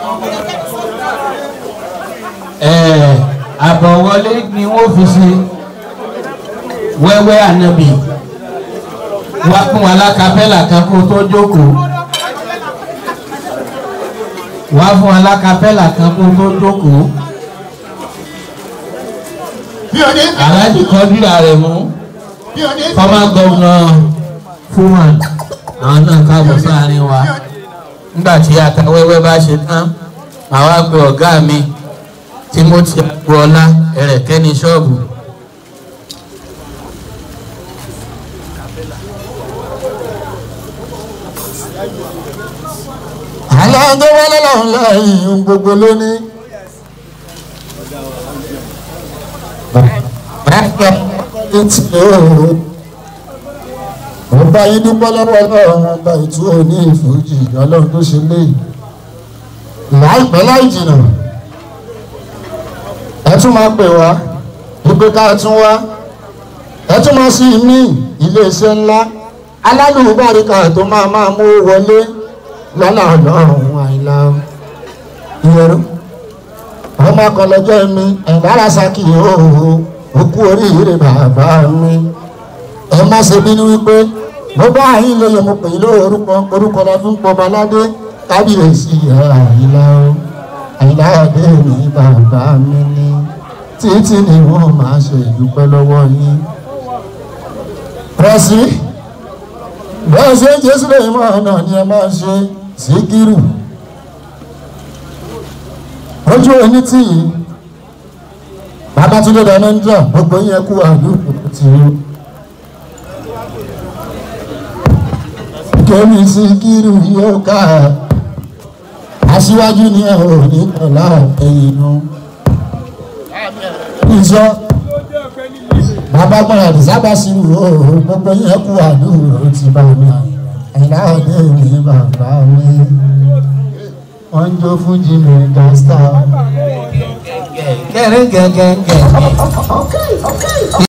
ẹ̀ẹ́ àbọ̀wọlé ni wọ́n fi ṣe wẹ́wẹ́ ànábì wá fún wa lákàpẹ́là kan kó tó jókòó wá fún wa lákàpẹ́là kan kó tó jókòó bí o ní aláàjì kọ́jú rẹ̀ mú bí o ní former governor fuman àwọn náà káàbọ̀ sáàrin wa nígbà tí àtàwẹ́wẹ́ bá ṣe tán màá wá pe ọ̀gá mi timothy agboola ẹ̀rẹ̀kẹ́ ní ṣọ́ọ̀bù. aláǹdó wọlé lọ́hùn lẹ́yìn ohun gbogbo lóní. etí ooo mo bá yín dúpẹ́ lọ́wọ́ ọlọ́run ọba ìtú òní ìfújì ọlọ́run tó ṣe léyìí láìpẹ́ láì jìnnà ẹ tún máa pè wá wípé ká tún wá ẹ tún máa sí mí iléeṣẹ́ ńlá alálùbáríkà tó máa máa mú wọlé lọ́nà ọlọ́run àìlá ìyẹrù ọmọ akọlọjọ mi ẹ̀dárasaki ooo òkú oríire bàbá mi ẹ má ṣe bínú wípé mo bá yín lóye mo pè é lórúkọ orúkọ la fi ń pọ baládé kábíyèsí àìlá o àìlá ọdẹ mi bàbá mi ní títí ni wọn máa ṣe ìdúpẹ́ lọ́wọ́ yín. pẹ̀sì bẹ́ẹ̀ ṣe ń jésù lè mọ̀ ọ̀nà ni ẹ máa ṣe síkírù ojú ẹni tí yìí babatunde dánẹ́ńdà gbogbo yẹn kú àdúgbò tí ó kẹ́mi síkírù yóò ká aṣíwájú ní ẹ̀ ò ní kọ̀lá ẹ̀yìn nu ìṣọ́ bàbá gbọ́n àdìsábà sí wò ó gbogbo yẹn kú àdúgbò tí bá mi ẹ̀dá ọ̀dẹ́ mi bàbá mi wọ́n ń jó fún jimmy gasta. kẹrin gẹ́gẹ́ gẹ́gẹ́.